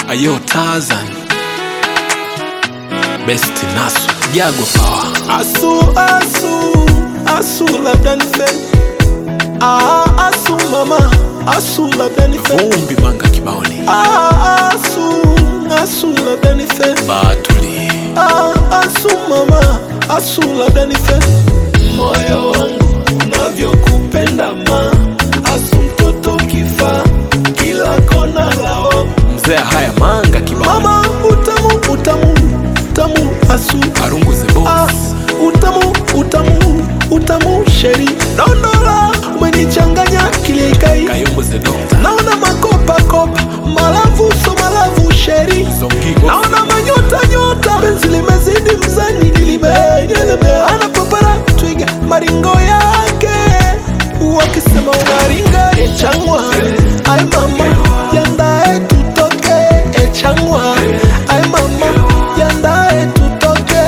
Ayo Tarzan Best Nasu Jago Power Asu, asu, asu labda nife ah, asu mama, asu labda nife Vumbi Manga Kibaoni ah, asu, asu labda nife Batuli ah, asu mama, asu labda nife moyo wangu unavyokupenda ma asu mtoto kifa kila kona lao Mzee haya Manga Kibaoni mama utamu utamu utamu asu Arungu the Ah, Boss utamu utamu utamu sheri dondola umenichanganya kilikai Kayombo the Doctor naona makopa kopa malavu so malavu sheri Zongigo naona manyota nyota penzi limezidi mzani gilibe anapopara twiga maringo yake wakisema unaringa echangwa ai mama yandae tutoke echangwa ai mama yandae tutoke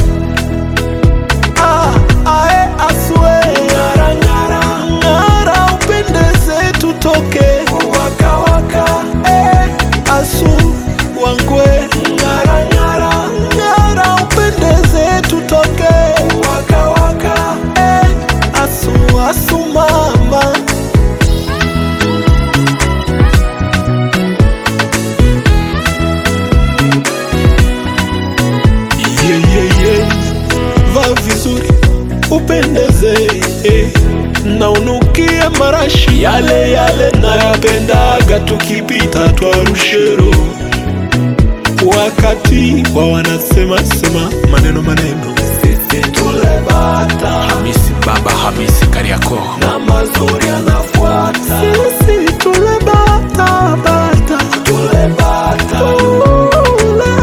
Ah, ae aswe ngara ngara ngara upendeze tutoke waka waka eh asu wangwe ngara ngara ngara upendeze tutoke waka waka eh asu asu mama yeah, yeah, yeah. va vizuri upendeze eh. na unukie marashi yale yale nayapendaga tukipita twarushero wakati wa wanasema sema maneno maneno sisi tulebata Hamisi Baba Hamisi Kariako na mazuri anafuata sisi tulebata bata tulebata tule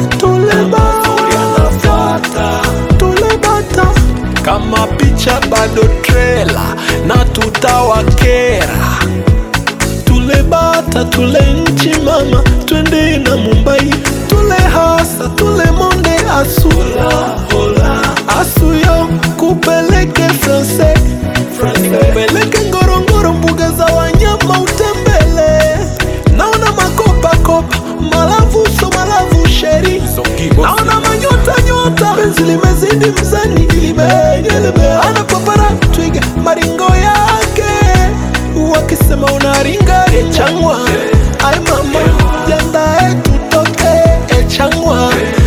tulebata tulebata kama picha bado trela na tutawakera tulebata tule nchi mama twende na mumbai tule hasa tule monde asula asuyo kupeleke france kupeleke ngorongoro mbuga za wanyama utembele naona makopakopa malavu so malavu sheri Zongigo naona manyota nyota penzi limezidi mzani gilibe anapopara twiga maringo yake wakisema unaringa echangwa ai mama jandae tutoke echangwa